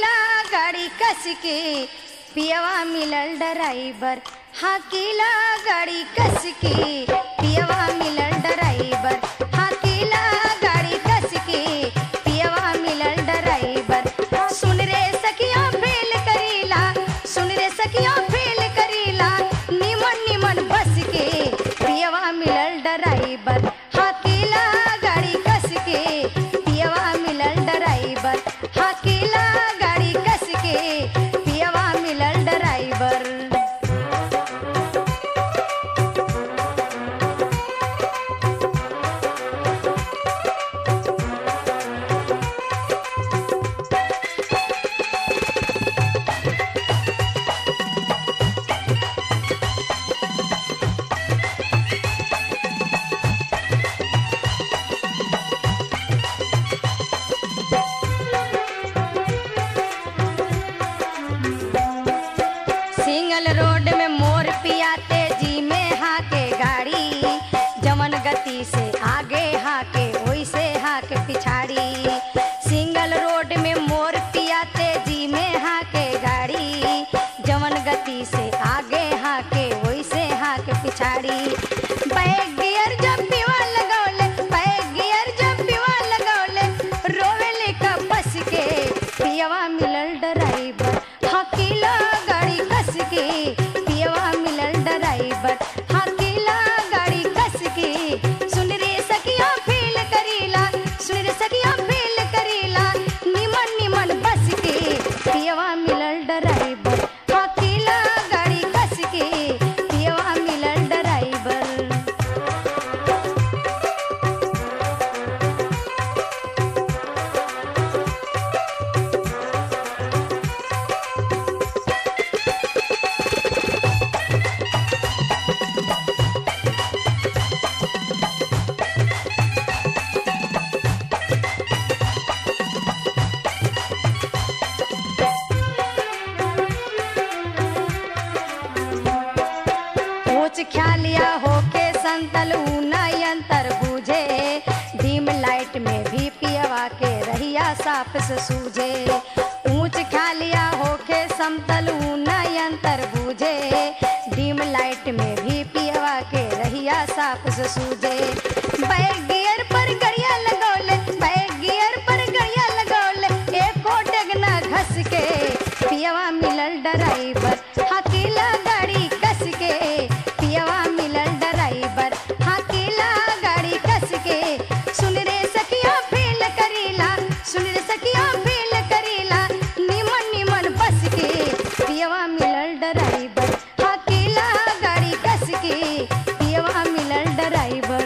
हाकीला गाड़ी कस के पियवा मिलल ड्राइवर हाकीला गाड़ी कस के पियवा मिलल ड्राइवर हाकीला गाड़ी कस के पियवा मिलल ड्राइवर सुन रे सखिया फेल करीला सुन रे सखिया फेल करीला निमन निमन बस के पियवा मिलल ड्राइवर हाकीला गाड़ी कस के पियवा मिलल ड्राइवर हाकीला गाड़ी कस के पियवा मिलल ड्राइवर सिंगल रोड में मोर पिया तेजी में हाके गाड़ी जमन गति से आगे हाके वैसे हाके पिछाड़ी सिंगल रोड में मोर पिया तेजी में हाके गाड़ी जमन गति से आगे हाके वैसे हाके पिछाड़ी बैग गियर जब पीवा लगौले बैग गियर जब पीवा लगौले रोवेले का बस के पियवा मिलल ड्राइवर हकीला गाड़ी कस के पियवा मिलल ड्राइवर हकीला गाड़ी कस के सुन रे सखिया फील करीला सुन रे सखिया फील करीला निमन निमन बस के पियवा मिलल ड्राइवर हकीला गाड़ी कस के पियवा मिलल ड्राइवर ऊंच ख्यालिया होके संतल ऊना यंत्र बूझे डीम लाइट में भी पियवा के रहिया साफ से सूझे ऊंच ख्यालिया होके समतल ऊना यंत्र बूझे डीम लाइट में भी पियवा के रहिया साफ से सूझे बैग गियर पर गड़िया लगौले बैग गियर पर गड़िया लगौले एको डगना घस के पियवा मिलल ड्राइवर हकीला गाड़ी कस के पियवा मिलल ड्राइवर हकीला गाड़ी कस के सुन रे सखिया फेल करीला सुन रे सखिया फेल करीला निमन निमन बस के पियवा मिलल ड्राइवर हकीला गाड़ी कस के पियवा मिलल ड्राइवर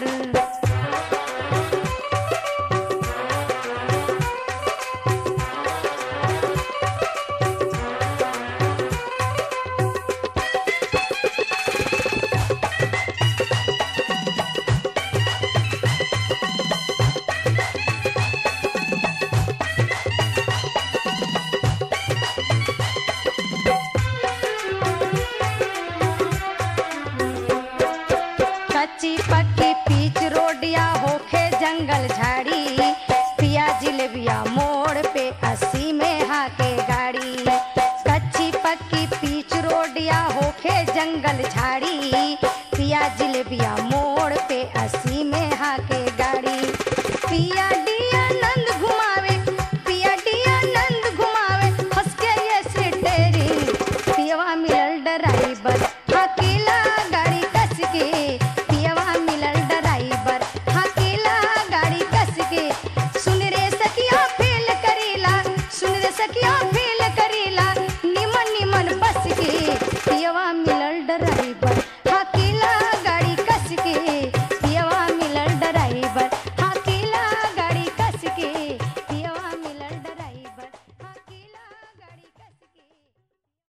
कच्ची पक्की पीच रोडिया होखे जंगल झाड़ी पिया जिलेबिया मोड़ पे अस्सी में हाके गाड़ी कच्ची पक्की पीच रोडिया होखे जंगल झाड़ी पिया जिलेबिया मोड़ पे अस्सी